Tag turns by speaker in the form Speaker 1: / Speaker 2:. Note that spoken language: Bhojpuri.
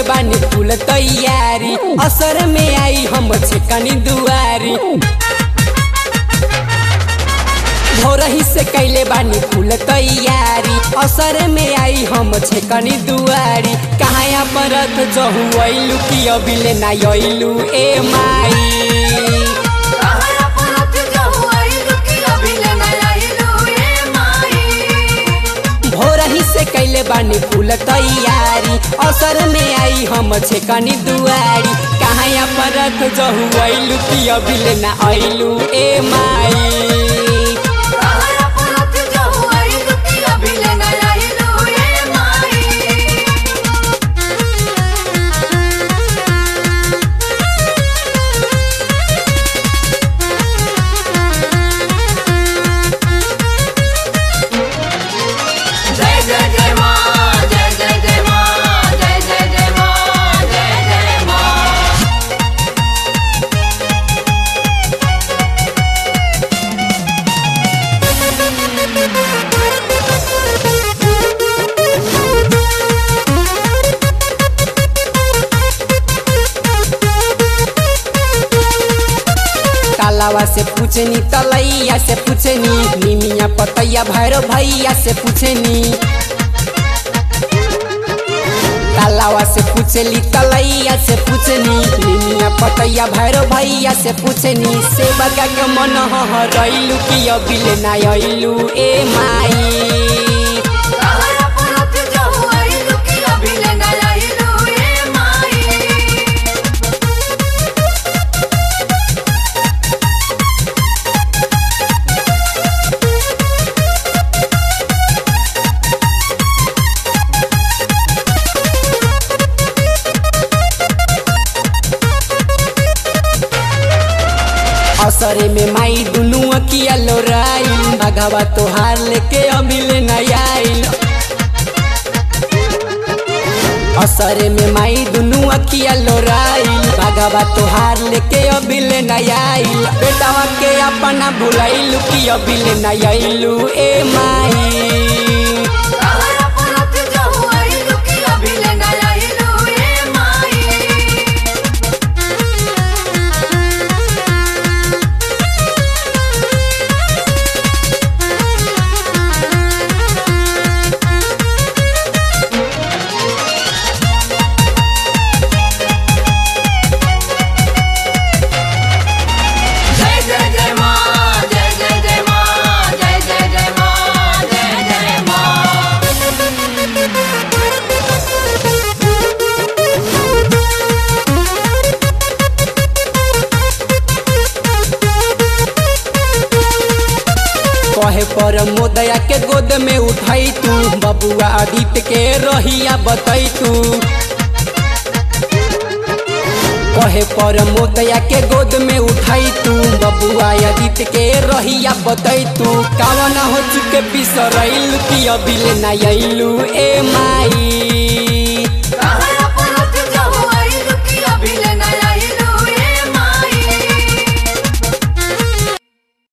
Speaker 1: बानी फूल तैयारी असर में आई हम छेकनी दुआरी भोरही से कैले बानी फूल तैयारी असर में आई हम छेकनी दुआरी कहाँ परत जहु अइलू कि अबिले ना अइलू ए माई
Speaker 2: कहरा परत जहु आइलु कि अभिले न आइलु ए माई
Speaker 1: भोरही से कैले बानी फूल तैयारी असर में आई हम छेकनी दुआरी कहाँ परत जहु अइलू कि अबिले ना अइलू ए माई
Speaker 2: कहरा परत जहु आइलु कि अभिले न आइलु ए माई जय जय जय मां जय जय जय मां जय जय जय मां जय जय मां
Speaker 1: तालावा से पूछनी तलैया से पूछनी निमिया पतैया भैरो भैया से पूछनी तालावा से पूछली तलैया से पूछनी निमिया पतैया भैरो भैया से पूछनी से बगा के मन हरैलू कि अबिले ना अइलू ए माई
Speaker 2: कहरा परत जहु आइलु कि अभिले न आइलु ए माई
Speaker 1: असरे में माई दुनू अकिया लोराइल भगवा तोहार लेके अबिले न आइल असरे में माई दुनू अखिया लोराइल भगवा तोहार लेके अबिले न आइल बेटावा के अपना भुलाइलू कि अबिले न आइलू ए माई
Speaker 2: कहरा परत जहु आइलु कि अभिले न आइलु ए माई जय जय जय मां जय जय जय मां जय जय जय मां जय जय मां
Speaker 1: कहे पर मोदया के गोद में उठाई तू बबुआ आदित्य के रहिया बतई तू कहे पर मोदया के गोद में उठाई तू बबुआ आदित्य के रहिया बतई तू कावन हो चुके बिसरैलू कि अबिले ना अइलू ए माई